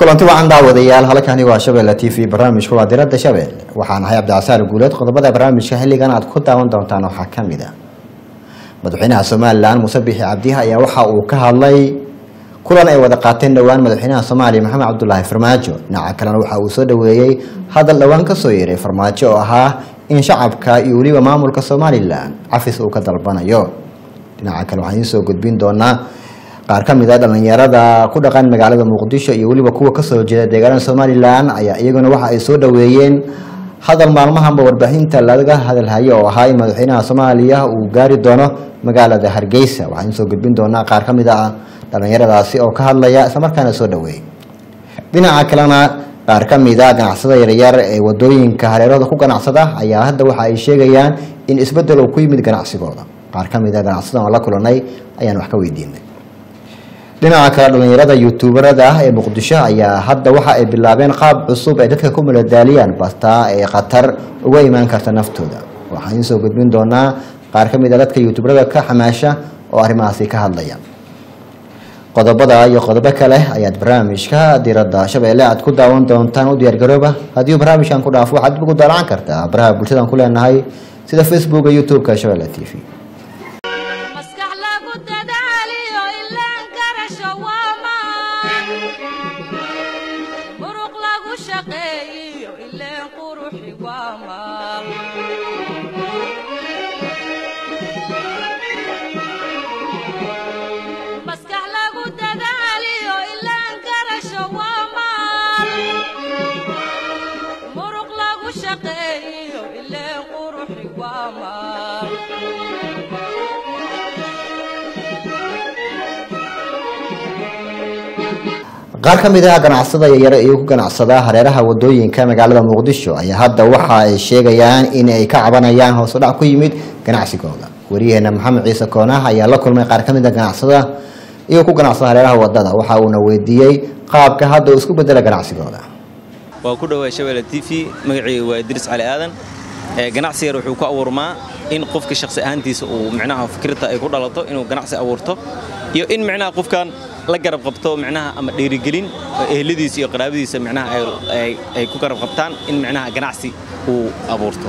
kulanti wacan daawadayaal halkani waa shabeelle t v barnaamijku waa diradda shabeelle waxaan ahay cabdicasaar guuleed qodobada barnaamijka xilligan aad ku daawan doontaan waxaa ka mid a madaxweynaha somalilan muuse bixi cabdiha ayaa waxa uu ka hadlay kulan ay wada qaateen dhowaan madaxweynaha soomaaliya maxamed cabdulaahi farmaajo dhinaca kalena waxa uu soo dhoweeyey hadal dhowaan kasoo yeeray farmaajo oo ahaa in shacabka iyo weliba maamulka somalilan cafis uu ka dalbanayo dhinaca kale waxaan idiin soo gudbin doonaa qaar ka mid a dhallinyarada ku dhaqan magaalada muqdisho iyo weliba kuwa kasoo jeeda deegaanada somalilan ayaa iyaguna waxa ay soo dhoweeyeen hadal maalmahanba warbaahinta laga hadalhayo oo ahaa in madaxweynaha soomaaliya uu gaari doono magaalada hargeysa waxaan idiin soo gudbin doonaa qaar ka mid a dhallinyaradaasi oo ka hadlaya islamarkaana soo dhoweeyay dhinaca kalena qaar ka mid a ganacsada yaryar ee wadooyinka hareerada ku ganacsada ayaa hadda waxa ay sheegayaan in isbedel uu ku yimid ganacsigooda qaar ka mid a ganacsada oo la kulanay ayaan wax ka weydiinay dhinaca kale dhallinyarada youtuberada ah ee muqdisho ayaa hadda waxa ay bilaabeen qaab cusub ay dadka ku maladaaliyaan bastaa ee khatar uga imaan karta naftooda waxaan idiin soo gudbin doonaa qaar ka mid a dadka youtuberada ka xamaasha oo arrimahaasi ka hadlaya qodobada iyo qodobo kale ayaad barnaamijka diradda shabeelle aad ku daawan doontaan u diyaargarooba haddii barnaamijkan ku dhaafo waxaad dib ugu daalaan kartaa baraha bulshadan ku leenahay sida facebooka youtube-ka shabeelle t v maskax lagu dadaaliyo ilaan garasho waamaan muruq lagu shaqeeyiyo ileen quruxi waamaan maskax lagu dadaaliyo ilaan garasho waamaan muruq lagu shaqeeyiyo ileen quruxi waamaan qaar ka mid ah ganacsada yaryar ee ku ganacsada hareeraha wadooyinka magaalada muqdisho ayaa hadda waxa ay sheegayaan in ay ka cabanayaan hoos u dhac ku yimid ganacsigooda wariyaheena maxamed ciise koonah ayaa la kulmay qaar ka mid a ganacsada iyo ku ganacsada hareeraha wadada waxa uuna weydiiyey qaabka hadda uu isku bedela ganacsigooda waa ku dhowaa shabeelle t v magacayga waa idriis cali aadan ee ganacsi yar wuxuu ku abuurmaa in qofka shakhsi ahaantiisa uu micnaha fikirta ay ku dhalato inuu ganacsi abuurto iyo in micnaha qofkan la garab qabto micnaha ama dhiirigelin oo eheladiisa iyo qaraabadiisa micnaha ay- ay- ay ku garab qabtaan in micnaha ganacsi uu abuurto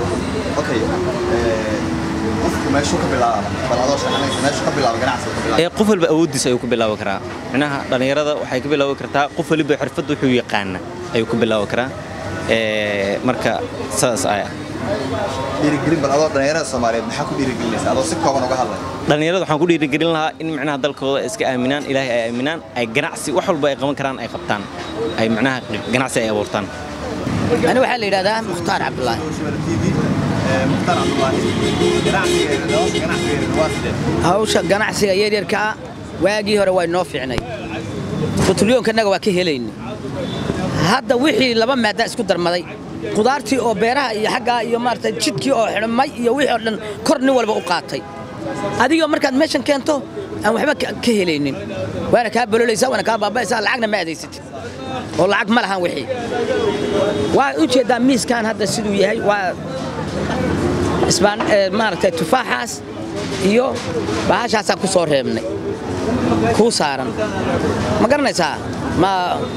ee qof walba awooddiisa ayuu ku bilaabi karaa micnaha dhallinyarada waxay ka bilaabi kartaa qof waliba xirfad wuxuu yaqaana ayuu ku bilaabi karaa ee marka saas aya dhiirigelin bal adoo dhallinyarada soomaaliyeed maxaa ku dhiirigelinaysa adoo si kooban uga hadlay dhallinyarada waxaan ku dhiirigelin lahaa in micnaha dalkooda ay iska aaminaan ilaahay ay aaminaan ay ganacsi wax walba ay qaban karaan ay qabtaan ay micnaha ganacsi ay abuurtaan أنا waxaa la yidhahdaa mukhtaar cabdulaahi mukhtaar cabdulaahi ganacsigeeda nolosha ganacsigeeda waa sidee hawsha ganacsiga yaryarka ah waagii hore waa inoo fiicnay qutulyoonkanaga waa ka helayna hadda wixii laba maadaa isku darmaday qudaartii oo beeraha iyo xaggaa iyo maarata jidkii oo xidhmay iyo wixii oo dhan kor nin walba u qaatay adigoo markaad meeshan keento aan waxba ka ka helaynin waana kaa bololaysaa waana kaa baaba'aysaa lacagna ma aadaysatid oo lacag ma lahan wixii waa u jeeddaa miiskan hadda siduu yahay waa isbaan ee, maaragtay tufaaxaas iyo bahashaasaan ku soo reebnay kuu saaran ma garanaysaa ma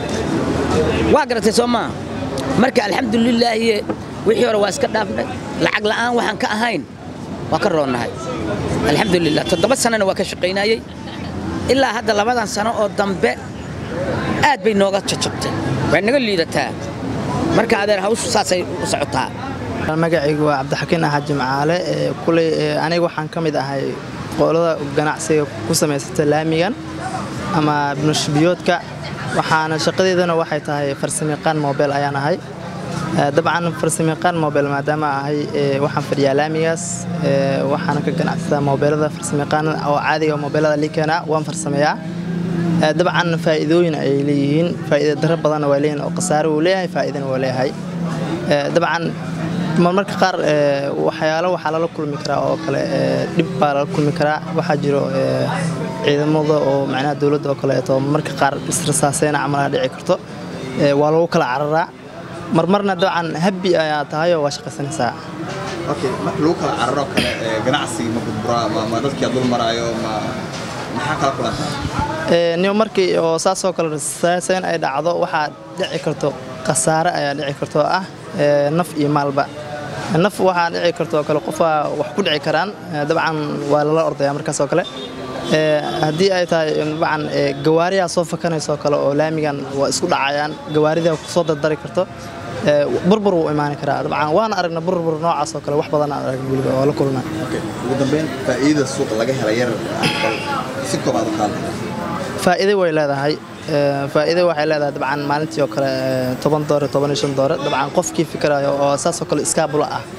waa garatay soo maa marka alxamdulilaahi wixii hore waa iska dhaafnay lacag la'aan waxaan ka ahayn waa ka roonnahay alxamdulilah toddoba sanana waa ka shaqaynayey ilaa hadda labadan sano oo dambe aad bay nooga jajabtay way naga liidataa marka adeer hawshu saasay u socotaa magacaygu waa cabdixakiin axad jimcaale ee kuley ee aniga waxaan ka mid ahay qolada ganacsiga ku samaysata laamigan ama nashbiyoodka waxaana shaqadeedana waxay tahay farsamayaqaan mobel ayaan ahay Ee, dabcan farsamayaqaan mobel maadaama ahay ee, waxaan fadhiyaa laamigaas ee, waxaana ka ganacsadaa mobeelada farsamayaqaan oo caadiga mobeelada liikeena waan farsameeyaa Ee, dabcan faa'iidooyin ay leeyihiin faa'iido darro badanna waa leeyihiin oo khasaare uu leeyahay faa'iidana waa leeyahay Ee, dabcan marmarka qaar ee, waxyaalo waxaa lala kulmi karaa oo kale ee, dhib baa lala kulmi karaa waxaa jiro ee, ciidamada oo macnaha dowladda oo kaleeto marmarka qaar israsaaseena camalaha dhici karto Ee, waa lagu kala cararaa marmarna dabcan habbi ayaa tahayoo waa shaqaysanaysaa okay marka lagu kala cararo kale ee ganacsiga ma burburaa ma ma dadkii dul maraayo ma maxaa kala kulantaa niyo markii oo saasoo kale rasaasayn ay dhacdo waxaa dhici karto khasaare ayaa dhici karto ah ee, naf iyo maalba naf waxaa dhici karto oo kale qofaa wax ku dhici karaan ee, dabcan waa lala ordaya markaas oo kale Ee, haddii ay tahay dabcan ee, gawaariyaa soo fakanaysa oo kale oo laamigan waa isku dhacayaan gawaarida kusoo dardari karto ee, burbur wuu imaani karaa dabcan waana aragna burbur noocaas oo kale wax badan aan aragna weliba oo la kulna Okay. ugu dambeyn faa'iidada suuqa laga helay yar bal si koobaad u qaadaya faa'iido way leedahay Ee, faa'iido waxay leedahay dabcan maalintii oo kale ee, toban doore toban iyo shan doore dabcan qofkii fikirayo oo saas oo kale iskaabula ah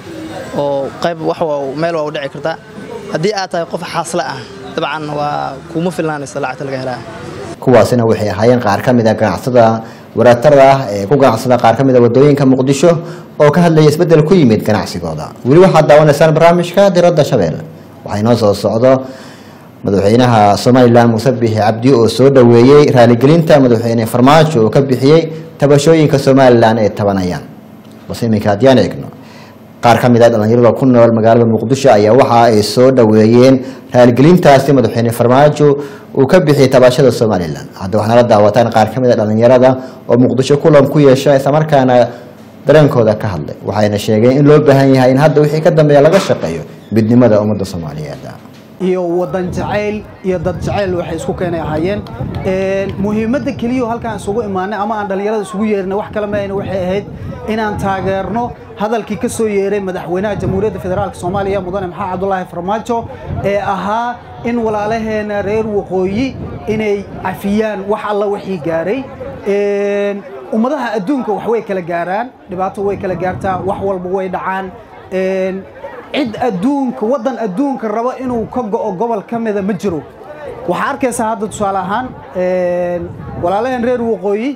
oo qayb wax waa meel waa u dhici kartaa haddii aad tahay qof xaasle ah dabcan waa kuma filnaanaysa lacagta laga helaa kuwaasina waxay ahaayeen qaar ka mid a ganacsada waraatarda ah ee ku ganacsada qaar ka mid a wadooyinka muqdisho oo ka hadlaya isbeddel ku yimid ganacsigooda weli waxaad daawanaysaan barnaamijka diradda shabeelle waxaa inoo soo socdo madaxweynaha somalilan muuse bixi cabdi oo soo dhoweeyey raaligelinta madaxweyne farmaajo oo ka bixiyey tabashooyinka somalilan ee tabanayaan balse iminka haddiyaan eegno qaar ka mid a dhallinyarada ku nool magaalada muqdisho ayaa waxa ay soo dhoweeyeen raaligelintaasi madaxweyne farmaajo uu ka bixiyey tabashada somalilan hadda waxaana la daawataan qaar ka mid a dhallinyarada oo muqdisho kulan ku yeesha islamarkaana dareenkooda ka hadlay waxayna sheegeen in loo baahan yahay in hadda wixii ka dambeeya laga shaqeeyo midnimada ummadda soomaaliyeed iyo wadan jacayl iyo dad jacayl waxay isku keenay ahaayeen Een, muhiimadda keliya oo halkaan isugu imaanay ama aan dhallinyarada isugu yeernay wax kale maayna waxay ahayd inaan taageerno hadalkii ka soo yeeray madaxweynaha jamhuuriyadda federaalk soomaaliya mudane maxamed cabdulaahi farmaajo ee ahaa in walaalaheena reer waqooyi inay cafiyaan wax alla wixii gaaray Een, ummadaha adduunka wax way kala gaaraan dhibaato way kala gaartaa wax walba way dhacaan Een, cid adduunka waddan adduunka raba inuu ka go'o gobol ka mida ma jiro waxaa arkaysaa hadda tusaale ahaan een, walaalaheen reer waqooyi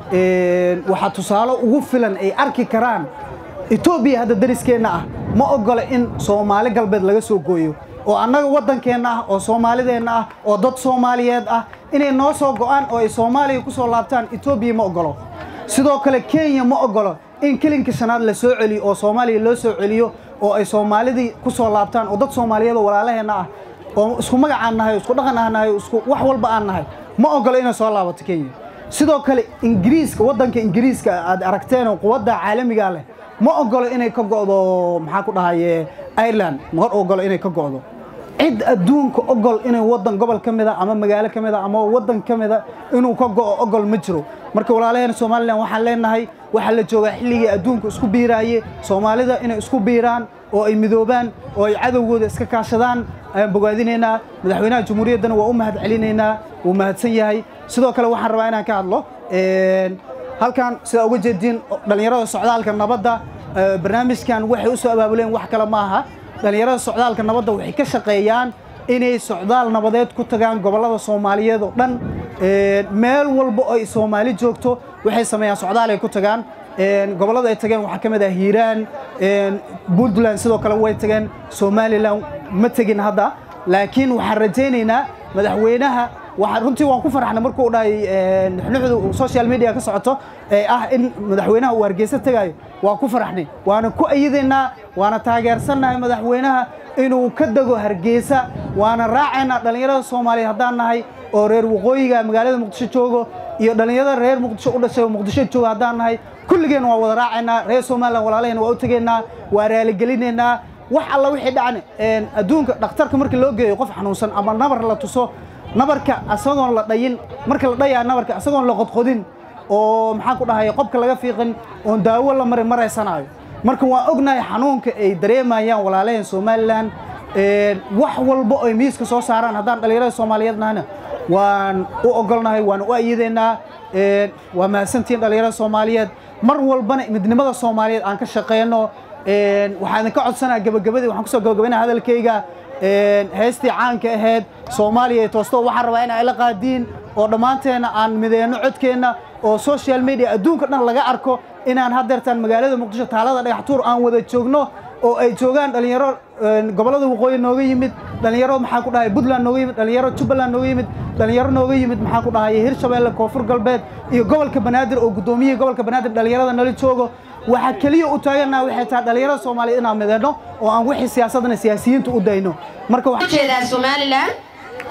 een, waxaa tusaale ugu filan ay arki karaan etoobiya hadda dariskeenna ah ma ogola in soomaali galbeed laga soo gooyo oo annaga waddankeenna ah oo soomaalideenna ah oo dad soomaaliyeed ah inay noo soo go'aan oo ay soomaaliya ku soo laabtaan etoobiya ma ogolo sidoo kale kenya ma ogolo in kelinka shanaad la soo celiyo oo soomaaliya loo soo celiyo oo ay soomaalidii ku soo laabtaan oo dad soomaaliyeed oo walaalaheenna ah oo isku magac aan nahay oo isku dhaqan aan nahay oo isku wax walba aan nahay ma ogolo inay soo laabato kenya sidoo kale ingiriiska waddanka ingiriiska aad aragteen oo quwadda caalamiga leh ma ogolo inay ka go'do maxaa ku dhahaye ireland ma ogolo inay ka go'do cid adduunka ogol inay waddan gobol ka mida ama magaalo ka mida ama waddan ka mida inuu ka go'o ogol ma jiro marka walaalaheen somalilan waxaan leenahay waxaa la joogaa xilligii adduunka isku biiraaye soomaalida inay isku biiraan oo ay midoobaan oo ay cadowgooda iska kaashadaan ayaan bogaadinaynaa madaxweynaha jamhuuriyaddana waa u mahad celinaynaa wuu mahadsan yahay sidoo kale waxaan rabaa inaan ka hadlo Een, halkan sidaa uga jeediin dhallinyarada socdaalka nabadda eh, barnaamijkan waxay u soo abaabuleen wax kale ma aha dhallinyarada socdaalka nabadda waxay ka shaqeeyaan inay socdaal nabadeed ku tagaan gobollada soomaaliyeed oo dhan Een, meel walba oo ay soomaali joogto waxay sameeyaan socdaal ay ku tagaan Een, gobollada ay tageen waxaa ka mid ah hiiraan een, puntland sidoo kale way tageen somalilan ma tegin hadda laakiin waxaan rajaynaynaa madaxweynaha waxaan runtii waan ku farxnay markuu dhahay een, nuxnuxdu social media ka socoto ee ah in madaxweynaha uu hargeysa tagayo waan ku farxnay waana ku ayadaynaa waana taageersannahay madaxweynaha inuu ka dego hargeysa waana raacaynaa dhallinyarada soomaaliyeed haddaan nahay oo reer waqooyiga magaalada muqdisho joogo iyo dhallinyarada reer muqdisho u dhashay oo muqdisho jooga haddaan nahay kulligeen waa wada raacaynaa reer somalilan walaalaheen waa u tegaynaa waa raaligelineynaa wax alla wixii dhacan een, adduunka dhakhtarka marka loo geeyo qof xanuunsan ama nabar la tuso nabarka asagoon la dhayin marka la dhayaa nabarka asagoon la qodqodin oo maxaan ku dhahay qobka laga fiiqin oon daawo la marin maraysanaayo marka waan ognahay xanuunka ay dareemayaan walaalaheen somalilan Een, wax walba oo ay miiska soo saaraan haddaan dhallinyarada soomaaliyeed nahana waan u ogolnahay waan u ayidaynaa Een, waa mahadsantihiin dhallinyarada soomaaliyeed mar walbana midnimada soomaaliyeed aan ka shaqeyno Een, waxaan idinka codsanaa gabagabadii waxaan kusoo gabagabaynaa hadalkayga Een, heestii caanka ahayd soomaaliya toosto waxaan rabaa in ay la qaadiin oo dhammaanteena aan mideyno codkeenna oo social media adduunka dhan laga arko inaan haddeertaan magaalada muqdisho taalada dhagaxtuur aan wada joogno oo ay joogaan dhalinyaro een, gobollada waqooyi nooga yimid dhalinyaro maxaa ku dhahay puntland nooga yimid dhalinyaro jubbaland nooga yimid dhalinyaro nooga yimid maxaa ku dhahay hirshabeelle koonfur galbeed iyo gobolka banaadir oo guddoomiyihii gobolka banaadir dhalinyarada nala joogo waxaa keliya u taagannaha waxay tahay dhalinyarada soomaaliyeed inaan mideyno oo aan wixii siyaasadana siyaasiyiinta u dayno marka waxaan jeedaa somalilan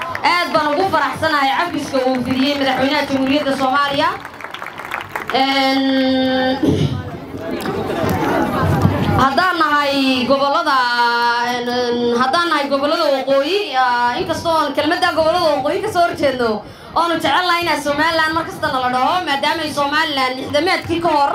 aad baan ugu faraxsanahay cafiska uu fidiyey madaxweynaha jamhuuriyadda soomaaliya haddaan nahay gobolada haddaan nahay gobolada waqooyi inkastoo aan kelmadda gobolada waqooyi kasoo horjeedno oonu jecelnahay inaa somalilan mar kasta nala dhaho maadaama ay somalilan lixdamaadkii ka hor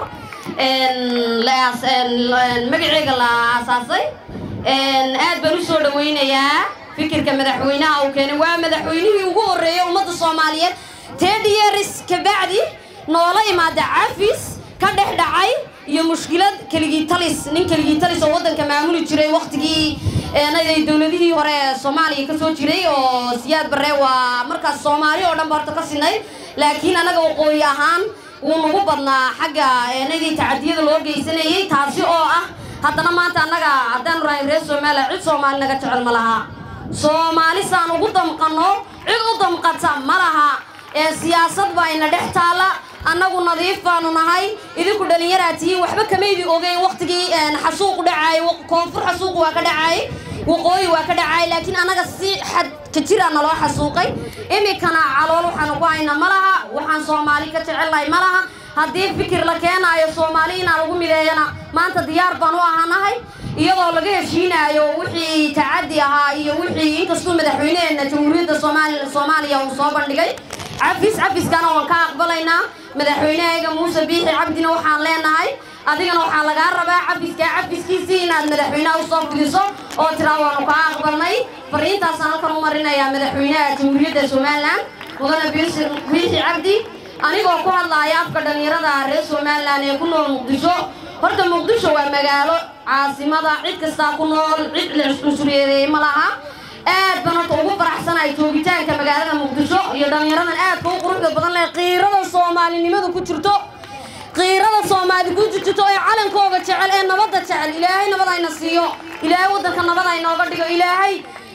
magaceega la aasaasay aad baan u soo dhawaynayaa fikirka madaxweynaha uu keenay waa madaxweynihii ugu horreeyay ummadda soomaaliyeed ten years kabacdi noola imaada cafis ka dhex dhacay iyo mushkilad keligii talis nin keligii talis oo waddanka maamuli jiray waktigii eenaday dowladihii hore ee soomaaliya kasoo jiray oo siyaad barre waa markaas soomaali oo dhan ba horta ka sinay laakiin annaga waqooyi ahaan wuu nagu badnaa xagga eenadii tacadiyada loo geysanayay taasi oo ah haddana maanta annaga haddaanu rahay reer soomaaliya cid soomaali naga jecel ma laha soomaali saan ugu damqanno cid u damqata ma laha ee siyaasad baa ina dhex taalla annagu nadiif baanu nahay idinku dhallinyaraa tihiin waxba kamaydi ogeyn waktigii xasuuq dhacay koonfur xasuuq waa ka dhacay waqooyi waa ka dhacay laakiin annaga si xad ka jira naloo xasuuqay iminkana calool waxaanu ku haynaa ma laha waxaan soomaali ka jecelnahay ma laha haddii fikir la keenaayo soomaali inaa lagu mideeyana maanta diyaar baan u ahanahay iyadoo laga heshiinaayo wixii tacaddi ahaa iyo wixii inkastuu madaxweyneheena jamhuuriyadda soomaaliya uu soo bandhigay cafis cafiskana waan ka aqbalaynaa madaxweynehayga muuse biixi cabdina waxaan leenahay adigana waxaa lagaa rabaa cafiska cafiskiisii inaad madaxweynaha usoo fidiso oo tiraa waanu kaa aqbalnay fariintaasaan halkan u marinayaa madaxweynaha jamhuuriyadda somalilan mudane biixi cabdi anigoo ku hadlaaya afka dhallinyarada reer somalilan ee ku nool muqdisho horta muqdisho waa magaalo caasimada cid kastaa ku nool cid la cusuriyeedeeyey ma laha aad baan horta ugu faraxsanahay joogitaanka magaalada muqdisho iyo dhallinyaradan aadka u quruxda badan leh qiirada soomaalinimadu ku jirto qiirada soomaali ku jirto ee calankooga jecel ee nabadda jecel ilaahay nabad ayna siiyo ilaahay waddanka nabad aynooga dhigo ilaahay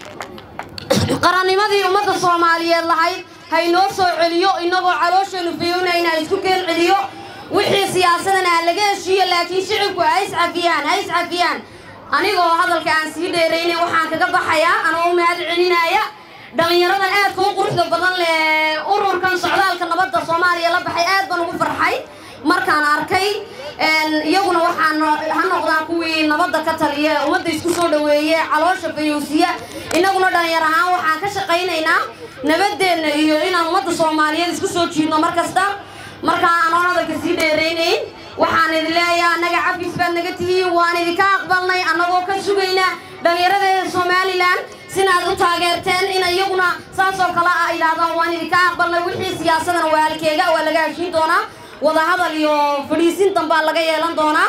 qarannimadii ummadda soomaaliyeed lahayd haynoo soo celiyo inagoo caloosheenu fiyonayna isku keen celiyo wixii siyaasadana ha laga heshiiyo laakiin shicibku ha iscafiyaan ha iscafiyaan anigoo hadalka aan sii dheeraynin waxaan kaga baxayaa anoo u mahad celinaya dhallinyaradan aadka u quruxda badan leh ururkan socdaalka nabadda soomaaliya la baxay aad baan ugu farxay markaan arkay iyaguna waxaan ha noqdaan kuwii nabadda ka taliya ummadda isku soo dhaweeye caloosha fayowsiya innaguna dhallinyar ahaan waxaan ka shaqaynaynaa nabadeenna iyo inaan ummadda soomaaliyeed isku soo jiidno mar kasta markaa anoon hadalka sii dheeraynayn waxaan idin leeyahay annaga cafis baad naga tihiin waan idinka aqbalnay annagoo ka sugayna dhallinyarada somalilan sinaad u taageerteen in iyaguna saasoo kale ah idhaahdaan waan idinka aqbalnay wixii siyaasadana waa halkeega waa laga heshiin doonaa wadahadal iyo fadhiisin dambaa laga yeelan doonaa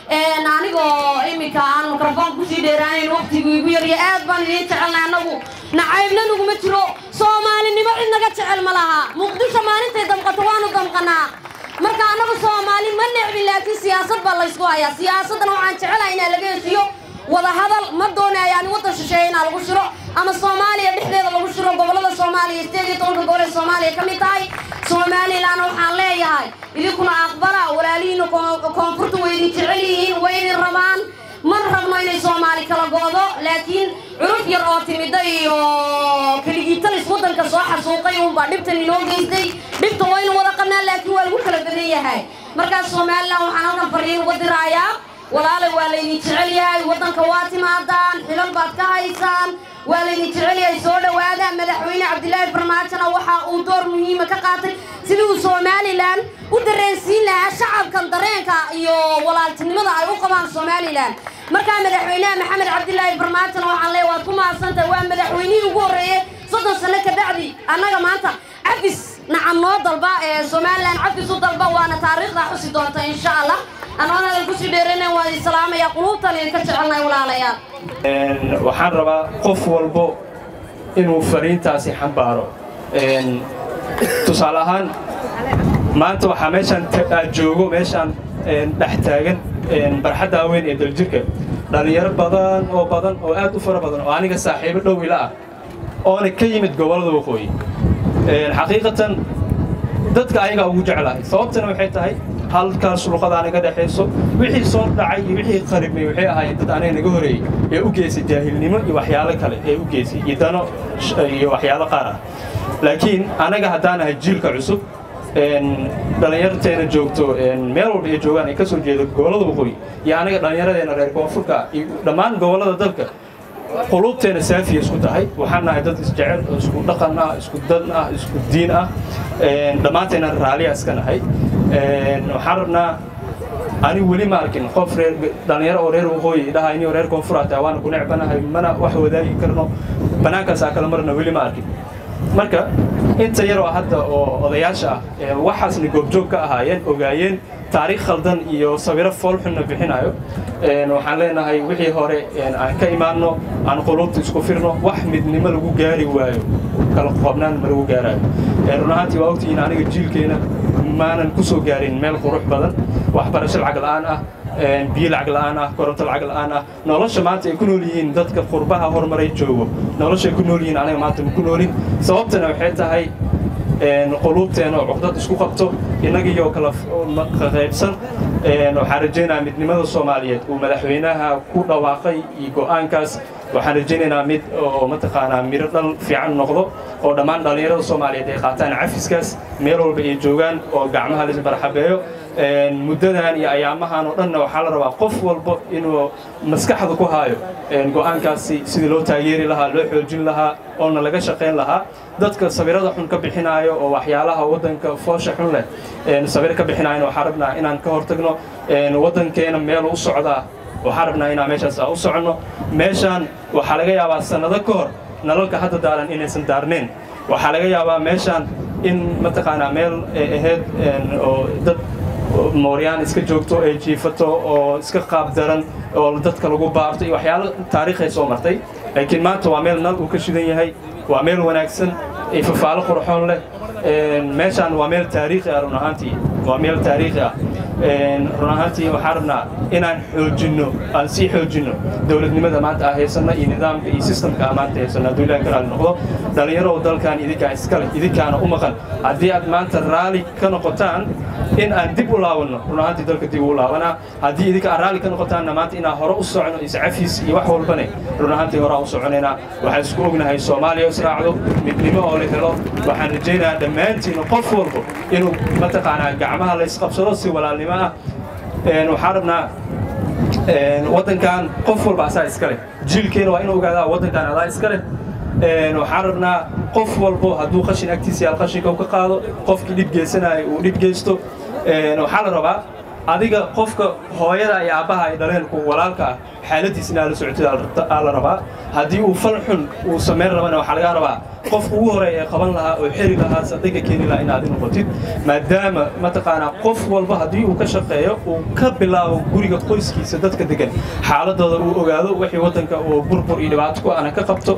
anigoo iminka aan mikrofon kusii dheeraanayn waqtigu igu yarya aad baan idiin jecelnay annagu nacaybna naguma jiro soomaalinimo cid naga jecel ma laha muqdisho maalintay damqato waanu damqanaa marka annagu soomaali ma necbin laakiin siyaasad baa laysku hayaa siyaasaddana waxaan jecelahay inaa laga heshiyo wadahadal ma doonaya ani waddan shisheeya inaa lagu shiro ama soomaaliya dhexdeeda lagu shiro gobollada soomaaliya sideed iyo tobanka gobol ee soomaaliya ka mid tahay somalilan waxaan leeyahay idinkuna aqbala walaalihiina koonfurta way idin jecel yihiin way idin rabaan ma rabno inay soomaali kala go'do laakiin curuf yar oo timida iyo keligiitalis waddanka soo xasuuqay uunbaa dhibtan inoo geystay dhibta waynu wada qabnaa laakiin waa lagu kala badan yahay markaas somalilan waxaan halkan fariin uga diraayaa walaalay waa laydin jecel yahay waddanka waa timaadaan xilal baad ka haysaan waa laydin jecel yahay soo dhowaada madaxweyne cabdilaahi farmaajona waxa uu door muhiima ka qaatay sidii uu somalilan u dareensiin lahaa shacabkan dareenka iyo walaaltinimada ay u qabaan somalilan markaa madaxweynaha maxamed cabdilaahi farmaajona waxaan leeya waad ku mahadsantahay waa madaxweynihii ugu horreeyey soddon sano kabacdi annaga maanta cafis nacam noo dalba ee somalilan cafis u dalba waana taariikhda xusi doonta insha allah anoon hadal kusii dheeranayn waan idin salaamayaa quluubtan idinka jecelnahay walaalayaal waxaan rabaa qof walbo inuu fariintaasi xambaaro tusaale ahaan maanta waxaa meeshaan aad joogo meeshaan dhex taagan barxadda weyn ee daljirka dhallinyaro badan oo badan oo aad u fara badan oo aniga saaxiibo dhow ila ah oona ka yimid gobollada waqooyi xaqiiqatan dadka ayagaa ugu jeclahay sababtana waxay tahay halkaas luqada anaga dhexayso wixii soo dhacay iyo wixii qaribmay waxay ahaayeen dad anaga naga horeeyey ee u geysay jaahilnimo iyo waxyaalo kale ee u geysay iyo dano iyo waxyaalo qaar ah laakiin anaga haddaan ahay jiilka cusub dhallinyarteena joogto meel walba ay joogaan ay ka soo jeedo gobollada waqooyi iyo anaga dhallinyaradeena reer koonfurka iyo dhammaan gobollada dalka quluubteena saafiya isku tahay waxaan nahay dad isjecel oo isku dhaqan ah isku dan ah isku diin ah dhammaanteena raaliya iska nahay waxaan rabnaa ani weli ma arkin qof reer dhallinyaro oo reer waqooyi dhaha inuu reer koonfur ah tahay waana ku necbanahay mana wax wadaagi karno banaankaas aa kala marna weli ma arkin marka inta yaroo hadda oo odayaasha ah waxaasna goobjoog ka ahaayeen ogaayeen taariikh khaldan iyo sawiro foolxunna bixinayo waxaan leenahay wixii hore aan ka imaanno aan quluubta isku firno wax midnimo lagu gaari waayo kala qobnaan ma lagu gaaraayo run ahaantii waa ogtihiin aniga jiilkeena maanan ku soo gaarin meel qurux badan waxbarasho lacag la'aan ah biyo lacag la'aan ah koronto lacag la'aan ah nolosha maanta ay ku nool yihiin dadka qurbaha horumaray joogo nolosha ay ku nool yihiin aniga maanta ma ku noolin sababtana waxay tahay quluubteena oo cuqdad isku qabto innagiyoo kala qaybsan waxaan rajaynayaa midnimada soomaaliyeed uu madaxweynaha ku dhawaaqay iyo go'aankaas waxaan rajaynaynaa mid oo mataqaanaa miro dhal fiican noqdo oo dhammaan dhallinyarada soomaaliyeed ay qaataan cafiskaas meel walba ay joogaan oo gacmaha la isbarxabeeyo muddadan iyo ayaamahan oo dhanna waxaa la rabaa qof walba inuu maskaxda ku haayo go'aankaasi sidii loo taageeri lahaa loo xoojin lahaa oona laga shaqayn lahaa dadka sawirada xun ka bixinaayo oo waxyaalaha waddanka foosha xun leh sawir ka bixinaayana waxaan rabnaa inaan ka hortagno waddankeena meel u socdaa waxaan rabnaa inaan meeshaas u soconno meeshaan waxaa laga yaabaa sannado ka hor nalalka hadda daaran inaysan daarneen waxaa laga yaabaa meeshaan in mataqaanaa meel ay ahayd oo dad mooryaan iska joogto ay jiifato oo iska qaab daran oo dadka lagu baarto iyo waxyaalo taariikhay soo martay laakiin maanta waa meel nal uu ka shidan yahay waa meel wanaagsan iyo fafaalo qurxoon leh meeshaan waa meel taariikhi ah run ahaantii waa meel taariikhi ah run ahaantii waxaan rabnaa inaan xoojinno aan sii xoojinno dowladnimada maanta aan haysanno iyo nidaamka iyo sistamka aan maanta haysanno hadduu ilahi ka raali noqdo dhallinyaro dalkan idinkaa iskale idinkaana u maqan haddii aad maanta raali ka noqotaan in aan dib u laabanno run ahaantii dalka dib u laabanaa haddii idinka aan raali ka noqotaanna maanta inaan hore u socono iscafiis iyo wax walbane run ahaantii hore aan u soconaynaa waxaan isku ognahay soomaaliya israacdo midnimo oo la helo waxaan rajaynayaa dhammaantiin qof walbo inuu mataqaanaa gacmaha la isqabsado si walaalnimo ah waxaan rabnaa waddankan qof walba asaa iska leh jiilkeena waa inuu ogaadaa waddankan adaa iska leh waxaan rabnaa qof walbo hadduu qashin agtiisa yaal qashinka ka qaado qofkii dhib geysanaya uu dhib geysto waxaa la rabaa adiga qofka hooyada iyo aabbaha ay dhaleen ku walaalka ah xaaladiisa inaa la socotid aa la rabaa haddii uu fal xun uu samayn rabana waxaa laga rabaa qofka ugu horeeya ee qaban lahaa oo xeri lahaa sadiga keeni lahaa inaad noqotid maadaama mataqaanaa qof walba haddii uu ka shaqeeyo uu ka bilaabo guriga qoyskiisa dadka degan xaaladooda uu ogaado wixii waddanka uu burbur iyo dhibaato ku ana ka qabto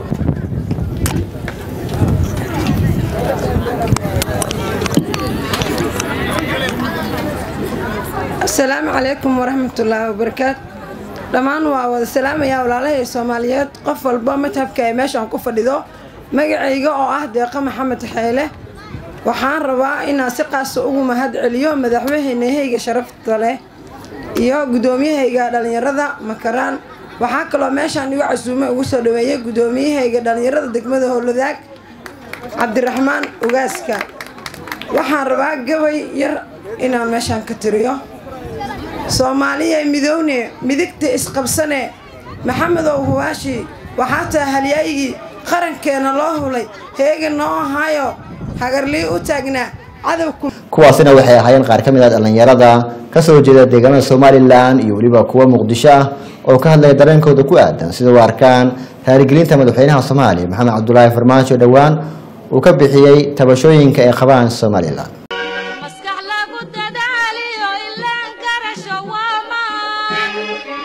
asalaamu calaykum waraxmatullaahi wabarakaatu dhammaan waa wada salaamayaa walaalahay soomaaliyeed qof walba madhabka ee meeshaan ku fadhido magacayga oo ah deeqa maxamed xeyle waxaan rabaa inaan si qaasa ugu mahad celiyo madaxweynehayga sharafta leh iyo guddoomiyahayga dhallinyarada makaraan waxaa kaloo meeshaan igu casuume ugu soo dhaweeyay guddoomiyahayga dhallinyarada degmada howladaag cabdiraxmaan ugaaska waxaan rabaa gabay yar inaan meeshaan ka tiriyo soomaaliya midowne midigta isqabsane maxamedow huwaashi waxaa taa halyaygii qarankeena loo hulay heega noo ahaayo hagarlii u taagnaa cadowku kuwaasina waxay ahaayeen qaar ka mid ah dhallinyarada ka soo jeeda deegaanada somalilan iyo weliba kuwa muqdisho ah oo ka hadlaya dareenkooda ku aadan sida u arkaan taarigelinta madaxweynaha soomaaliya maxamed cabdulaahi farmaajo dhowaan uu ka bixiyey tabashooyinka ay qabaan somalilan maskax lagu dadaaliyo ilaan garasho waa maan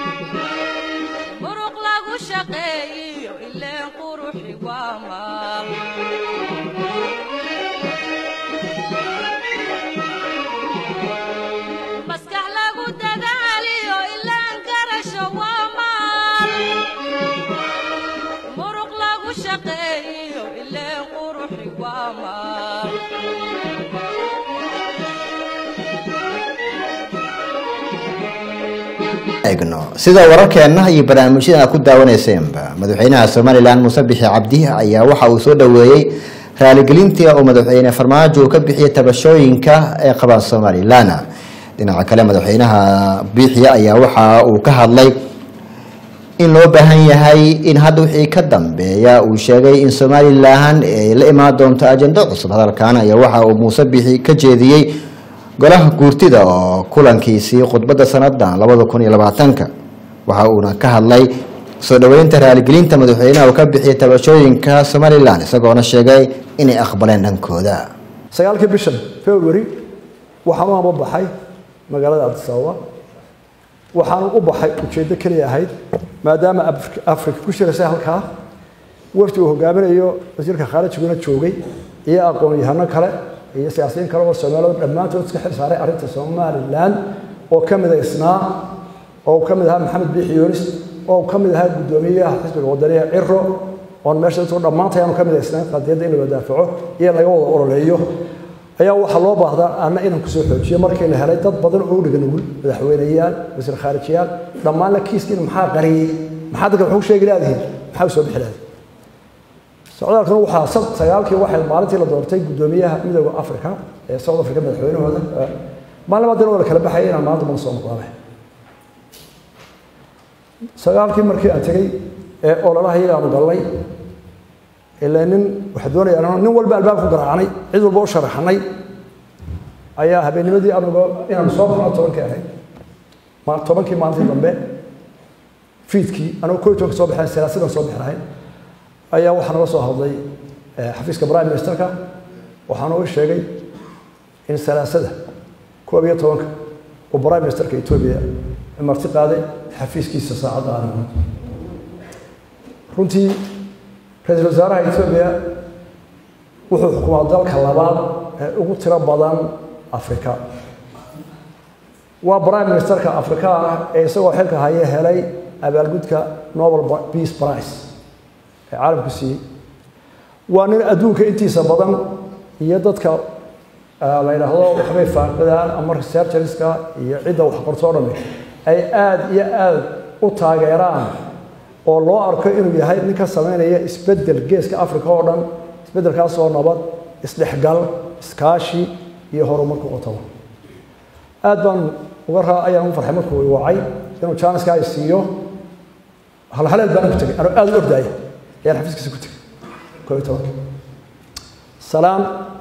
muruq lagu shaqeeyiyo ileen quruxi waa maal maskax lagu dadaaliyo ilaan garasho waa maal muruq lagu shaqeeyiyo ileen quruxi waa maal eegno sida wararkeenna iyo barnaamijyada aad ku daawaneyseenba madaxweynaha somalilan muuse bixi cabdi ayaa waxa uu soo dhoweeyey raaligelintii uu madaxweyne farmaajo uu ka bixiyey tabashooyinka ee qabaan somalilan dhinaca kale madaxweynaha biixi ayaa waxa uu ka hadlay in loo baahan yahay in hadda wixii ka dambeeya uu sheegay in somalilan ay la imaan doonto ajendo cusub hadalkan ayaa waxa uu muuse bixi ka jeediyey golaha guurtida oo kulankiisii khudbadda sanadan labada kun iyo labaatanka waxa uuna ka hadlay soo dhoweynta raaligelinta madaxweynaha uu ka bixiyay tabashooyinka somalilan isagoona sheegay inay aqbaleen dhankooda sagaalkii bishan february waxaan u amba baxay magaalada addis ababa waxaan u baxay ujeeddo keliya ahayd maadaama Afri- afrika ku shiraysay halkaa wafdi uu hogaaminayo wasiirka khaarijiguna joogay iyo aqoon-yahano kale iyo siyaasiyiin kale oo soomaaliya dhammaantood iska xil saaray arrinta somalilan oo ka mid ah isnaa oo ka mid ahaa maxamed biixi yoonis oo ka mid ahaa guddoomiyaha xisbiga wadaniga ciro oon meesha dadku dhammaantay aanu ka mid ah isnaa qadiyadda in la wadaafaco iyo laga wada ololeeyo ayaa waxaa loo baahdaa anna inaan kusoo xoojiyo markii la helay dad badan oo u dhiga nugul madaxweyneyaal wasiir khaarijiyaal dhammaanna kiiskiina maxaa qariyey maxaa dadka waxu sheegi laadihin maxaa u soo bixi laadihin socdaalkuna waxaa sad sagaalkii waxay maalintii la doortay guddoomiyaha midooda africa ee south africa madaxweynahooda maalin labaad waa la kala baxaya inaan maanta mana soo noqdaanay sagaalkii markii aan tegey ee ololaha iyaga aanu galnay ilaa nin waxaa doonaya anoo nin walba albaab ku garaacnay cid walba u sharaxnay ayaa habeennimadii anuga inaanu soo baxno tobankii ahayd ma- tobankii maalintii dambe fiidkii anuu koo iyo tobanka soo baxeen salaasidan soo bixi lahayn ayaa waxaa naga soo hadlay eh, xafiiska prime ministerka waxaana u sheegay in salaasada koob iyo tobanka uu prime ministerka etoobiya marti qaaday xafiiskiisa saacadda aan runtii ra-iisul wasaaraha etoobiya wuxuu xukumaa dalka labaad ee ugu tiro badan afrika waa prime ministerka afrika ah ee isagoo xilka haya helay abaalgudka nobel peace prize ee caalamku siiyey waa nin adduunka intiisa badan iyo dadka ah, la yidhaahdo waxbay faaqidaan ama researcherska iyo cidda wax qorto o dhami ay aada iyo aada u taageeraan oo loo arko inuu yahay nin ka sameynaya isbeddel geeska africa oo dhan isbeddelkaas oo nabad isdhexgal iskaashi iyo horumarku qotaba aad baan uga raa ayaan u farxay markuu i wacay inuu jaaniska ay siiyo halhaleed baan ku tegay anoo aada u ordaaya ayaan xafiiskiisa ku tegay koo iyo tobanka salaan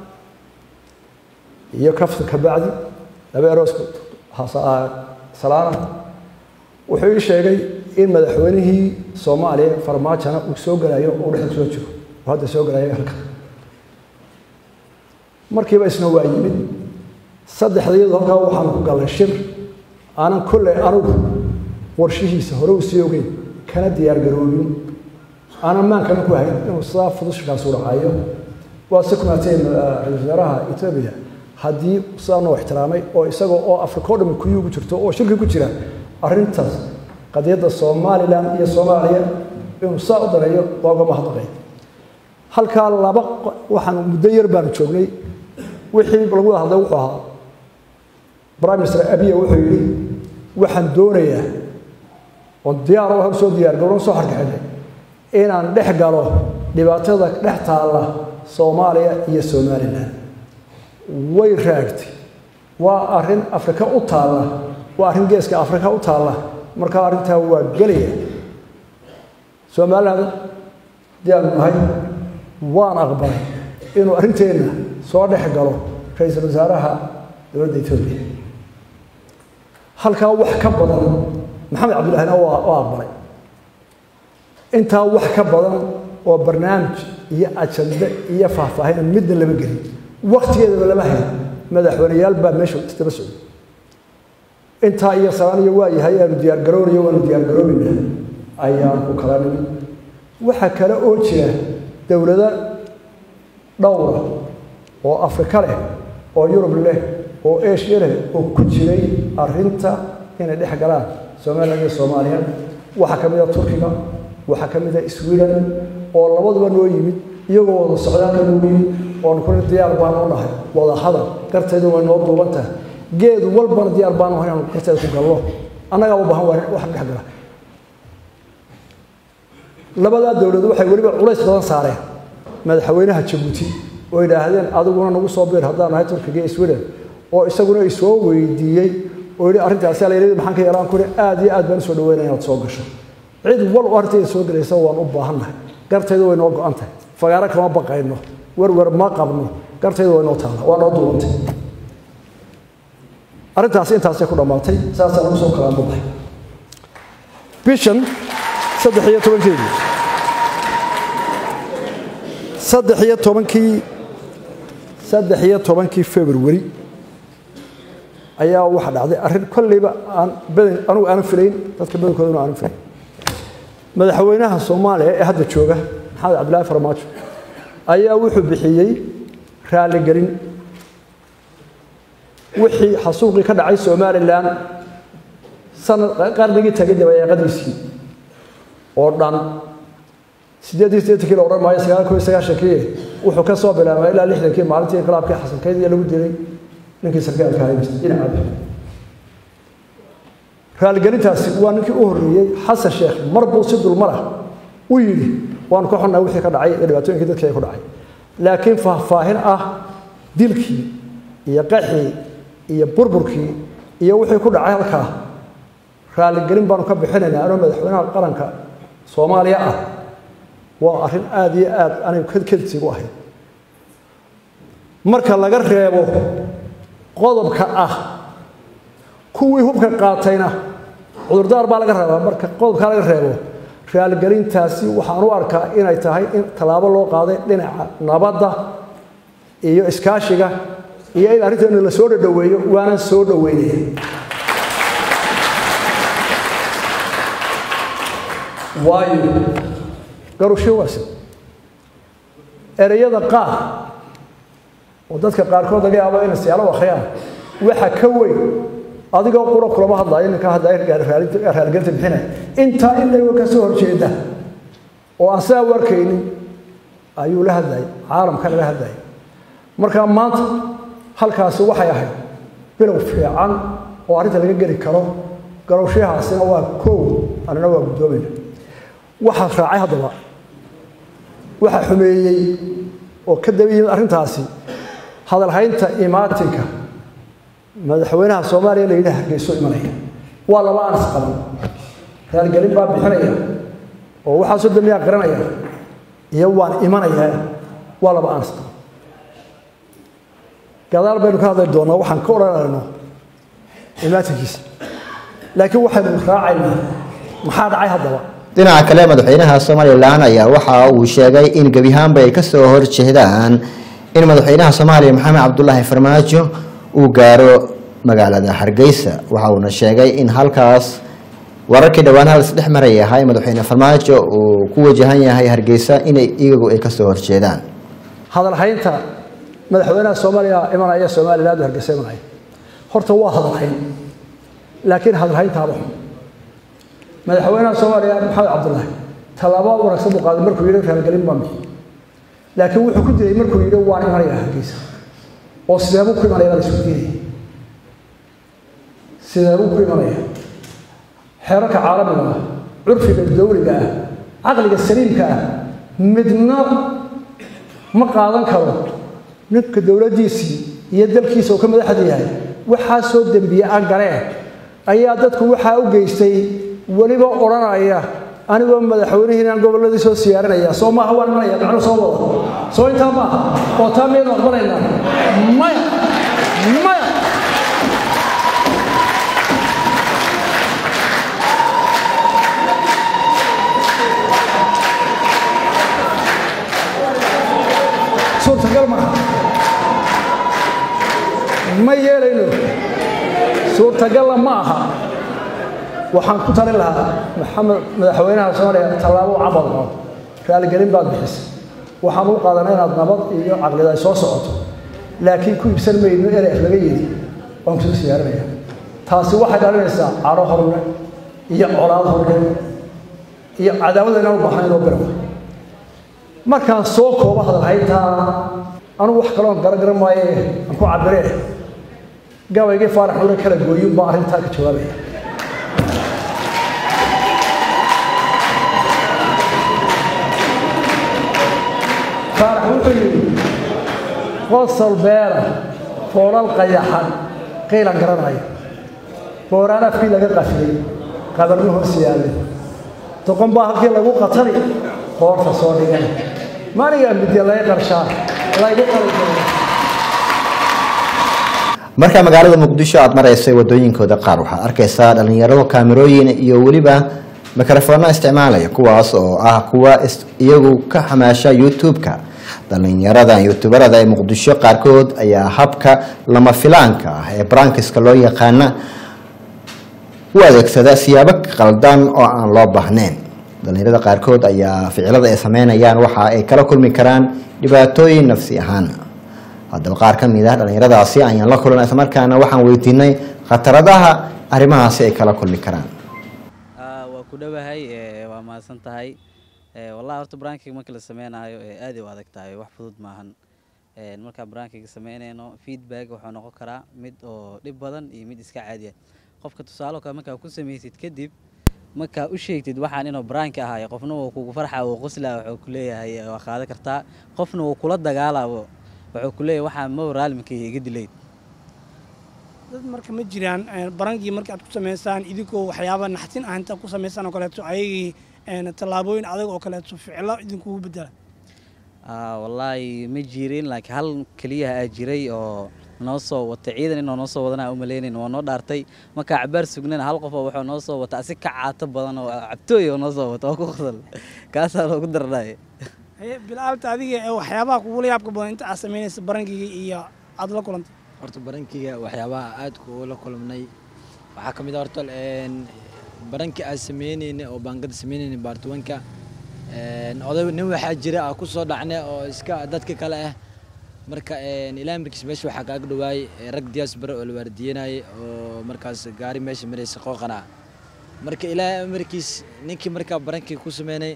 iyo kafta ka bacdi laba eroosku salaana wuxuu ii sheegay in madaxweynihii soomaaliya farmaajona uu soo gelayo uu dhexda soo jiro uu hadda soo gelayo halka markiiba isna waa yimid saddexdayadu halkaa waxaan ku galnay shir aanan kolley anugu warshihiisa hore u sii ogeyn kana diyaargaroobin aanan maankana ku hayn inuu sidaa fudushkaas u dhacayo waa si kumaatay ra-iisul wasaaraha etoobiya haddii sidaa noo ixtiraamay oo isagoo oo afrika o dhami kuyii ugu jirto oo shirki ku jira arrintaas qadiyadda somalilan iyo soomaaliya inuu saa u dareeyo waa uga mahadnaqay halkaa laba waxaan muddo yar baanu joognay wixii lagu wada hadlay wuxuu ahaa prime minister abiya wuxuu yidhi waxaan doonayaa oon diyaar hor soo diyaar garoon soo harkaxinay inaan dhex galo dhibaatada dhex taalla soomaaliya iyo somalilan way raagtay waa arrin afrika u taalla waa arrin geeska afrika u taalla markaa arrintaa waa gelaya somaliland haddii aanu nahay waan aqbalay inuu arrinteenna soo dhex galo ra-iisul wasaaraha dowladda etoobiya halkaa wax ka badan maxamed cabdillahina waa waa aqbalay intaa wax ka badan oo barnaamij iyo ajande iyo faahfaahina midna lama gelin waktigeedaba lama hayn madaxweyneyaal baa meesha isdaba socday intaa iyo sanaaniyo waa yahay aanu diyaargaroonayo waanu diyaargaroobeyna ayaan ku kala nimid waxaa kale oo jira dowlado dhowra oo afrika leh oo yurub leh oo eshiya leh oo ku jiray arrinta inay dhex galaan somalilan iyo soomaaliya waxaa ka mid a turkiga waxaa ka mid a sweden oo labaduba noo yimid iyagoo wada socdaalka noo yimid oonu kuli diyaar baanu u nahay wada hadal gartaydu way noo duuban tahay geed walbana diyaar baanu ahay inaanu garteeda ku galno annagaa u baahan waa wax dhex gala labadaa dowladood waxay weliba culays badan saareen madaxweynaha jabuuti oo yidhaahdeen adiguna nagu soo biir haddaan nahay turkiga iyo sweden oo isaguna isoo weydiiyey oo yidhi arrintaasi alayidhi maxaan ka yeelaan kuri aad iyo aad baan usoo dhaweynaya inaad soo gasho cid wal u arrinteeda soo gelaysa waan u baahannahay gartaydu way noo go-an tahay fagaaro kama baqayno werwer ma qabno gartaydu way noo taala waa noo duwantay arrintaasi intaasay ku dhammaatay saasaa lagu soo kala muday bishan saddex iyo tobankeedii saddex iyo tobankii saddex iyo tobankii february ayaa waxa dhacday arrin kolleyba aan badan anugu aanan filayn dadka badankoodana aanan filayn madaxweynaha soomaaliya ee hadda jooga maxamed cabdillaahi farmaajo ayaa wuxuu bixiyey raaligelin wixii xasuuqii ka dhacay somalilan sanad qarnigii tagay dabayaaqadiisii oo dhan sideed iyo siddeetankii la odhan maayo sagaal koo iyo sagaashankii wuxuu ka soo bilaabay ilaa lixdankii maalintii inqilaabkii xasankeyd iyo lagu dilay ninkii sarkaalka ahay dhinaca raaligelintaasi waa ninkii u horreeyey xasan sheekh mar buu si dulmara u yidhi waanu ka xunnahay wixii ka dhacay iyo dhibaatooyinkii dadkii ay ku dhacay laakiin faahfaahin ah dilkii iyo qaxii iyo burburkii iyo wixii ku dhacay halkaa raaligelin baanu ka bixinaynaa anoo madaxweynaha qaranka soomaaliya ah waa arrin aada iyo aad anigu kadkadsigu ahayd marka laga reebo qodobka ah kuwii hubka qaatayna cudurdaar baa laga rabaa marka qodobkaa laga reebo raaligelintaasi waxaan u arkaa inay tahay in tallaabo loo qaaday dhinaca nabadda iyo iskaashiga iyo in arrinteena la soo dhadhoweeyo waanan soo dhoweynaya waayo garusho waase ereyada qaar oo dadka qaarkood laga yaabo inay siyaalo akhriyaan waxa ka weyn adigoo qura kulama hadlaayo ninka hadlaya raaligelinta bixinaya intaa in laga ka soo horjeeda oo aan sidaa u arkaynin ayuu la hadlayay caalamka laga hadlayay marka maanta halkaasi waxay ahayd bilow fiican oo arrinta laga geli karo garowshahaasina waa koow annana waa guddoomayna waxaa raacay haddaba waxaa xumeeyey oo ka daba yimid arrintaasi hadalhaynta imaatinka madaxweynaha soomaaliya la yidhi hargeyso imanaya waa laba aan isqaban raalgelin baa bixinaya oo waxaasoo dambiyaa qiranaya iyo waan imanayaa waa laba aan isqaban gadaal baynu ka hadli doonaa waxaan ka odhanayno imaatinkiisa laakiin waxaynu raacaynaa maxaa dhacay haddaba dhinaca kale madaxweynaha somalilan ayaa waxa uu sheegay in gebi ahaanba ay kasoo horjeedaan in madaxweynaha soomaaliya maxamed cabdulaahi farmaajo uu gaaro magaalada hargeysa waxa uuna sheegay in halkaas wararkii dhowaan hal isdhex maray ahaa in madaxweyne farmaajo uu ku wajahan yahay hargeysa inay iyagu ay kasoo horjeedaan hadalhaynta madaxweynaha soomaaliya imanaya somaliland hargeysa imanaya horta waa hadalhayn laakiin hadalhayntaaba xun madaxweynaha soomaaliya maxamed cabdulaahi tallaabo wanaagsan buu qaaday markuu yidhi raalgelin baan bixi laakiin wuxuu ku dilay markuu yidhi waan imanayaa hargeysa oo sideebuu ku imanaya baa la isku diinaya sideebuu ku imanaya xeerarka caalamiga ah curfiga dowliga ah caqliga saliimka ah midna ma qaadan karo ninka dowladdiisii iyo dalkiisa uu ka madaxda yahay waxaa soo dembiye aan galeen ayaa dadku waxaa u geystay weliba odhanaya anigoo madaxweynihiinaan gobolladii soo siyaarinaya soo maaha waan imanaya macnu soo wada soo intaa maaha oo taa miyaynu aqbalaynaa maya maya suurtagal maaha ma yeelayno suurtagalla ma aha waxaan ku talin lahaa maxamed madaxweynaha soomaaliya tallaabo cabad qabo raaligelin baad bixisay waxaan u qaadanay inaad nabad iyo caqlida ay soo socoto laakiin ku ibsan mayno erey laga yidhi waan kusoo siyaarinaya taasi waxay dhalinaysaa caro horle iyo colaad horle iyo cadaawada inaan u baahnayn oo birawa markaan soo koobo hadalhayntaa anugu wax kaloon garagaran maaye aan ku cabiree gabaygii faarax nuure kala gooyin baa arrintaa ka jawaabaya wuxuu yidhi qosol beera foolal qayaxan qiilan garanaya booraan afkii laga qafiyey qabarna hoos yaallay doqon baa halkii lagu qatali qoorta soo dhigan manigaa midya laga qarshaa laygu qali doona marka magaalada muqdisho aad maraysay wadooyinkooda qaar waxaad arkaysaa dhalinyarado kaamirooyin iyo weliba mikrofoonno isticmaalaya kuwaas oo ah kuwa is- iyagu ka xamaasha youtube-ka dhalinyaradan youtuberada ee muqdisho qaarkood ayaa habka lama filaanka ah ee brankiska loo yaqaana u adeegsada siyaabo qaldan oo aan loo baahnayn dhalinyarada qaarkood ayaa ficilada ay sameynayaan waxa ay kala kulmi karaan dhibaatooyin nafsi ahaan haddaba qaar ka mid ah dhalinyaradaasi ayaan la kulan islamarkaana waxaan weydiinay khataradaha arrimahaasi ay kala kulmi karaan waa ku dhowahay ee, waa mahadsan tahay Ee, wallahi horta brankiga marka la sameynayo ee, aad ay u adag tahay wax fudud maahan Ee, markaa brankiga sameynayno feedback wuxuu noqon karaa mid oo dhib badan iyo mid iska caadi ah qofka tusaale oo kale markaa ku samaysid kadib markaa u sheegtid waxaan inuu branki ahaay qofna wuu kugu farxa wuu qoslaa wuxuu ku leeyahay ee, waa qaadan kartaa qofna wuu kula dagaalaabo wuxuu ku leeyahay waxaan ma raalminkayga iga dilayd dad marka ma jiraan een, barankii marka aad ku samaysaan idinkoo waxyaaba naxtin ah intaad ku samaysaan oo kaleeto ayagii een, tallaabooyin adag oo kaleeto ficilo idinkugu bedela Ah, wallaahi ma jirin laakiin hal keliya aa jiray oo noo soo wata ciidan inuu noo soo wadana u malaynayn waa noo dhaartay markaa cabaar sugnana hal qof oo wuxuu noo soo wata asi ka caato badan oo cabtooy oo noo soo wata oo ku qosol kaasaa loogu darnay haye bilaalta adiga ee waxyaabaha kugula yaabka badan inta aad samaynaysa barankiga iyo aad la kulantay horta barankiga waxyaabaha aadka ula kulmnay waxaa ka mid ah horta een, barankii aan sameyneyna oo baangada sameyneyna baartuwanka een, oday nin waxaa jira aan ku soo dhacnay oo iska dadka kale ah marka een, ilaahay markiis meesha waxaa kaaga dhawaayay ee, rag diyaas bare oo la waardiyenayay oo markaas gaari meesha maraysa qooqana marka ilaahay amarkiis ninkii markaa barankii ku sameynay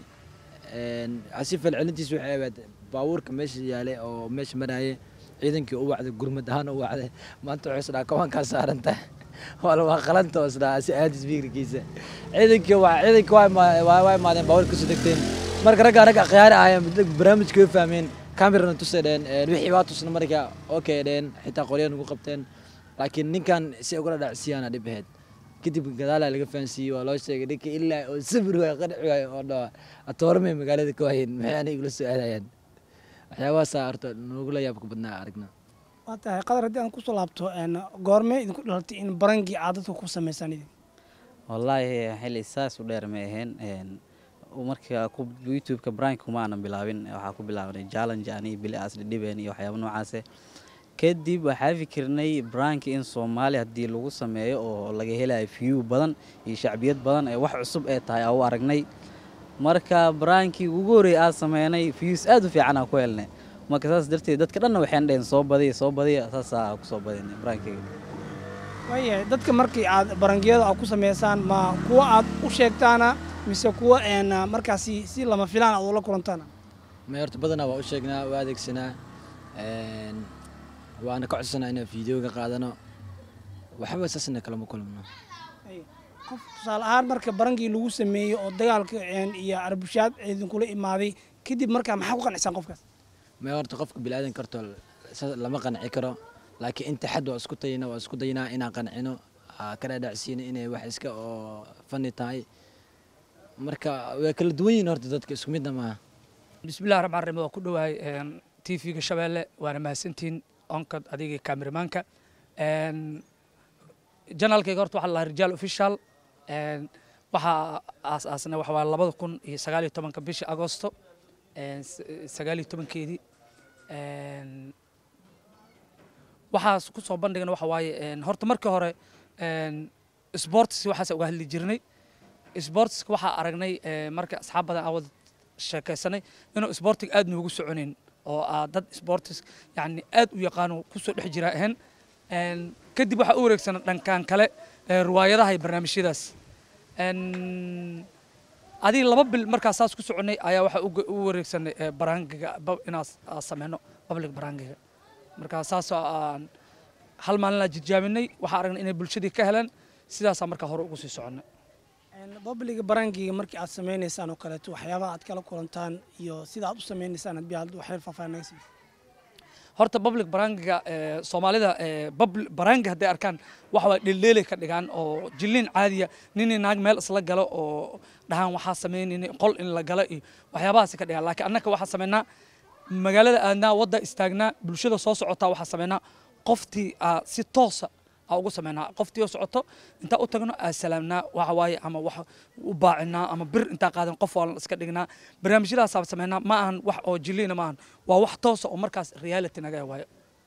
een, asi falcelintiis waxay ahayd baabuurka meesha yaalay oo meesha marayay ciidankii u wacday gurmad ahaan u wacday maanta wuxuu isdhaa kabankaa saaranta wala waa qalanta oo isdhaa si aadis fikirkiisa ciidankii waa ciidankii waa ima- waa waa imaadeen baabuurka kasoo degteen marka ragga ragga khiyaari ahaayeen muddo barnaamijka way fahmeen kamerana tusay dheen een, wixii waa tusna marka okay dheen xitaa qoryahan ugu qabteen laakiin ninkan si ugala dhacsiyaana dhib ahayd kadib gadaalaa laga fahansiiyey waa loo sheegay ninka ilaa oo sabir waay qanci waay oo dhawa atooramay magaalada ka waayeen maxay aniga igula soo aadayaan waxyaabahaasaa horta noogula yaabka badnaa aragna waa tahay qadar haddii aan kusoo laabto een, goormee idinku dhalatay in barankii aad dadka ku samaysaan idin wallaahi xilli saas u dheer ma ahayn Een, marka ku youtube-ka brank kuma aanan bilaabin waxaa ku bilaabnay challenge ani bili aas dhibeen iyo waxyaabo noocaase kadib waxaa fikirnay brank in soomaali haddii lagu sameeyo oo laga helayo view badan iyo shacbiyad badan ee wax cusub ee tahay aa u aragnay marka brankii ugu horreeyay aad sameynay views aad u fiican aa ku helnay marka saas darteed dadka dhanna waxay dhaheen soo badiya soo badiya saasaa ku soo badinay brankiga waayahay dadka markii aad barankiyada aad ku samaysaan ma kuwa aad u sheegtaana mise kuwa een, markaasi si lama filaan aad ula kulantaana may horta badanaa waa u sheegnaa waa adeegsanaa een, waana ka codsanaa inaan fiideoga qaadano waxba saasna kalama kulmno qof tusaale ahaan marka barankii lagu sameeyey oo dagaalka een, iyo arbushaad idinkula imaaday kadib markaa maxaa ku qancisaan qofkaas may horta qofka bilaadan karto sa- lama qanci karo laakiin inta xad waa isku tayina waa isku daynaa inaan qancino aa ka dhaadhacsiino inay wax iska oo fani tahay marka way kala duwan yihiin horta dadka isku midna maaha bismillahi raxmaan raxiim waa ku dhowahay tv-ga shabeelle waana mahadsantihiin onkad adiga kameramaanka janaalkayga horta waxaa la dhahaa rijaal official Een, waxaa aas-aasnay waxa waa labada kun iyo sagaal iyo tobanka bishii agosto een, s- sagaal iyo tobankeedii Een, waxaas ku soo bandhigna waxa waaye een, horta markii hore een, sports waxaas uga hadli jirnay sportska waxaa aragnay ee, marka asxaab badan aan wada sheekaysanay inuu sportiga aad noogu soconin oo aa dad sportis yani aad u yaqaano kusoo dhex jira ahayn Een, kadib waxaa u wareegsana dhankan kale ee, riwaayadaha iyo barnaamijyadaas Een, adiga laba bil markaa saas ku soconay ayaa waxaa uga- u wareegsanay ee, baraangiga ba- inaan s- aan sameyno public baraangiga markaa saasoo aan hal maalin aan jijaabinay waxaa aragnay inay bulshadii ka heleen sidaasaa markaa hore ugu sii soconnay babliga barankiga markii aad samaynaysaan oo kaleeto waxyaabaha aad kala kulantaan iyo sida aad u samaynaysaan hadbii aad waxyar faahfaahin naga siisa horta public barangiga ee, soomaalida ee, public barangi hadday arkaan waxa waa dheeldheelay ka dhigaan oo jilliin caadiya nin iyo naag meel isla galo oo dhahaan waxaa samaynayna qol in la galo iyo waxyaabahaasi ka dhigaan laakiin annaka waxaa samaynaa magaalada aadnaa wadda istaagnaa bulshada soo socotaa waxaa samaynaa qoftii aa si toosa aa ugu samaynaa qoftii oo socoto intaa u tagno aa salaamnaa waxa waaye ama wax u baacinaa ama bir intaa qaadan qof waalan iska dhignaa barnaamijyadaasaa samaynaa ma ahan wax oo jilliina ma ahan waa wax toosa oo markaas reality naga waayo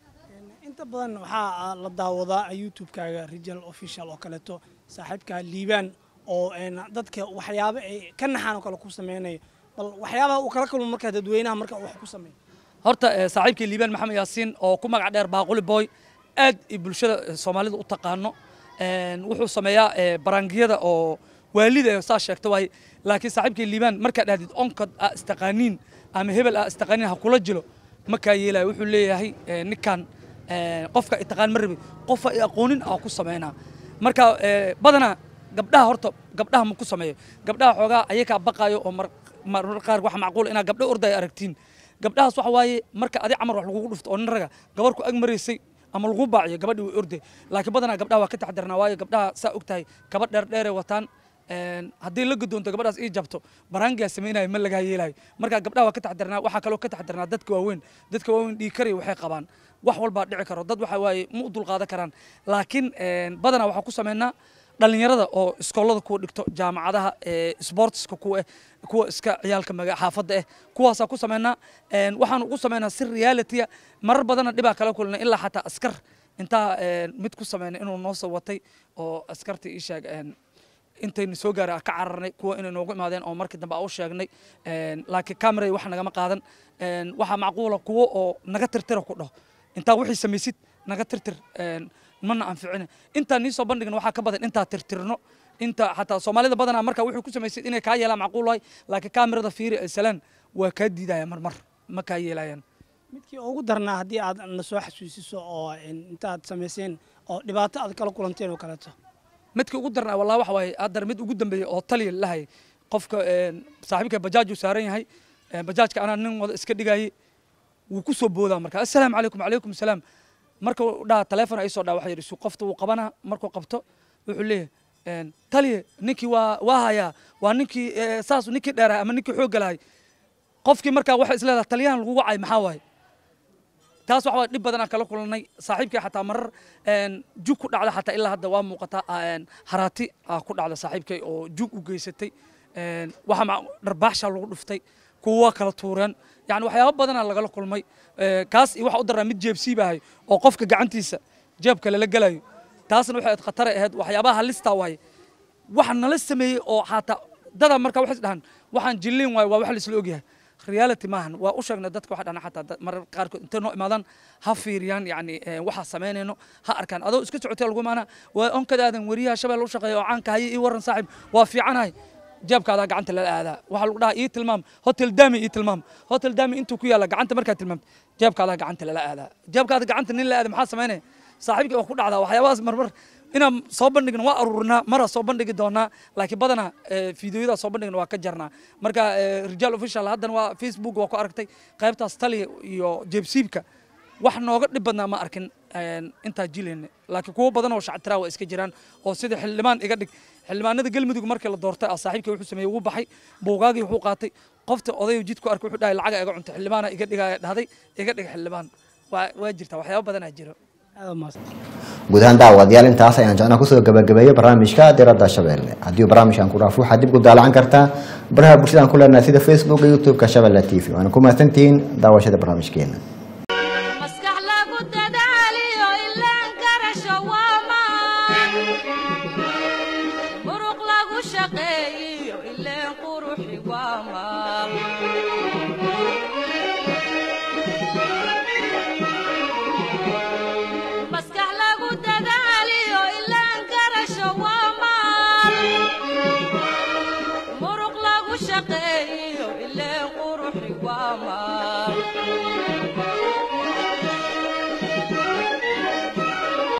inta badan waxaa la daawadaa youtube-kaaga regional official oo kaleeto saaxiibkaa liibaan oo een, dadka waxyaabo ay ka naxaan oo kale ku sameynayo bal waxyaabaha uu kala kulmo markaa dadweynaha marka uu wax ku sameeyo horta eh, saaxiibkii liibaan maxamed yaasiin oo ku magac dheer baaquli boy aad i bulshada eh, soomaalida u taqaano Een, wuxuu sameeyaa eh, baraangiyada oo waalida eh, saa sheegta waaye laakiin saaxiibkii liibaan markaa dhahdid onkod aa istaqaaniin ama hebel aa istaqaaniin ha kula jilo makaa yeelaya wuxuu leeyahay eh, ninkan eh, qofka itaqaan ma rabi qofa i aqoonin aa ku sameynaa marka eh, badanaa gabdhaha horta gabdhaha ma ku sameeyo gabdhaha xoogaa ayakaa baqaayo oo mar marar qaar waxa macquul inaa gabdho ordaya aragtiin gabdhahaas waxa waaye marka adi camar wax lagugu dhufto oo nin raga gabar ku ag maraysay ama lagu baaciyo gabadhii way orday laakiin badanaa gabdhaha waa ka taxdirnaa waayo gabdhaha saa og tahay kaba dheer dheeray wataan Een, haddii la gudoonto gabadhaas ii jabto baraangiyaa samaynayo ma lagaa yeelayo marka gabdhaha waa ka taxdirnaa waxaa kaloo ka taxdirnaa dadka waaweyn dadka waaweyn dhiig karaya waxay qabaan wax walbaa dhici karo dad waxa waaye ma u dulqaadan karaan laakiin een, badanaa waxaa ku sameynaa dhalinyarada oo iskoolada kuwa dhigto jaamacadaha ee sportska kuwa eh kuwa iska ciyaalka maga xaafadda eh kuwaasaa ku sameynaa Een, waxaan ugu sameynaa si realitya marar badana dhibaa kala kulna ilaa xataa askar intaa een, mid ku sameyna inuu noo soo watay oo askarta ii sheeg een, intayna soo gaaray ka cararnay kuwa inay noogu imaadeen oo markii dambe aan u sheegnay Een, laakiin kamerada wax nagama qaadan Een, waxaa macquula kuwo oo naga tirtira ku dhaho intaa wixii samaysid naga tirtir Een, mana anficina intaa nii soo bandhigna waxaa ka badan intaa tirtirno inta xataa soomaalida badanaa marka wuxuu ku samaysid inay kaa yeelaan macquul waay laakiin kamerada fiiri ay salaan waa kaa diidaya marmar ma kaa yeelayaan midkii ugu darnaa haddii aad na soo xasuusiso oo een, intaad samayseen oo dhibaato aad kala kulanteen oo kaleeto midka ugu darnaa wallahi waxa waaye haddana mid ugu dambeeyey oo taliya lahay qofka een, saaxiibka bajaaj uu saaran yahay een, bajaajka anaa nin wada iska dhigayay wuu ku soo boodaa marka assalaamu calaykum calaykum asalaam marka uu dhaha taleefon ay soo dhaa waxa yidhi su qofta wuu qabanaa markuu qabto wuxuu leeyahay een, taliya ninkii waa waa hayaa waa ninkii eh, saas ninkii dheerahay ama ninkii xoogga lahay qofkii markaa waxay isleedahay taliyahan lagu wacay maxaa waaye taas waxa waa dhib badanaa kala kulannay saaxiibkii xataa marar een, jug ku dhacda xataa ilaa hadda waa muuqataa een, haraati aa ku dhacda saaxiibkay oo jug u geysatay een, waxa ma- dharbaaxshaa lagu dhuftay kuwa waa kala tuureen yani waxyaabo badanaa lagala kulmay Ee, kaas iyo waxa u daraa mid jeebsiibahay oo qofka gacantiisa jeebka lala gelayo taasna waxay ahayd khataray ahayd waxyaabaha halistaa waaye waxa nala sameeyey oo xataa dada marka waxay is dhahan waxaan jilliin waayo waa wax laisla ogyahay reality maahan waa u sheegnay dadka waxa dhana xataa dad- marar qaarkood intay noo imaadaan ha fiiriyaan yani eh, waxa samaynayno ha arkaan adoo iska socotay lagu imaana waa onkadaadan weriyaha shabeelle u shaqeeya oo caanka haye ii waran saaxiib waa fiicanahay jeebkaadaa gacanta lala aadaa waxaa lagu dhahaa ii tilmaam hotel dami ii tilmaam hotel dami intuu ku yaalla gacanta markaad tilmaamto jeebkaadaa gacanta lala aadaa jeebkaada gacanta nin la aada maxaa samaynaya saaxiibkii waa ku dhacdaa waxyaabahaas marmar inaan soo bandhigno waa aruurinaa maraa soo bandhigi doonaa laakiin badanaa eh, fiidiyoyada soo bandhigna waa ka jarnaa marka eh, rijaal official haddana waa facebook waa ku aragtay qaybtaas taliya iyo jeebsiibka wax nooga dhib badnaa ma arkin een, intaa jilayna laakiin kuwo badan oo shactiraa waa iska jiraan oo sida xildhibaan iga dhig xildhibaanada galmudug markii la doortay ah saaxiibkii wuxuu sameeyey wuu baxay buugaagii wuxuu qaatay qofta odayu jidku arkay wuxuu dhahay lacaga iga cuntay xildhibaana iga dhigaya dhahday iga dhig xildhibaan waa waa jirta waxyaabo badanaa jiro guud ahaan daawadayaal intaas ayaan jecnaa kusoo gabagabeeyey barnaamijka diradda shabeelle haddii barnaamijkan ku dhaafo waxaad dib ku daalacan kartaa baraha bulshadaan ku leenahay sida facebook iyo youtube-ka shabeelle t v waana ku mahadsantihiin daawashada barnaamijkeena maskax lagu dadaaliyo ilaan garasho waa maan muruq lagu shaqeeyiyo ileen quruxi waa maal maskax lagu dadaaliyo ilaan garasho waa maal muruq lagu shaqeeyiyo ileen quruxi waa maal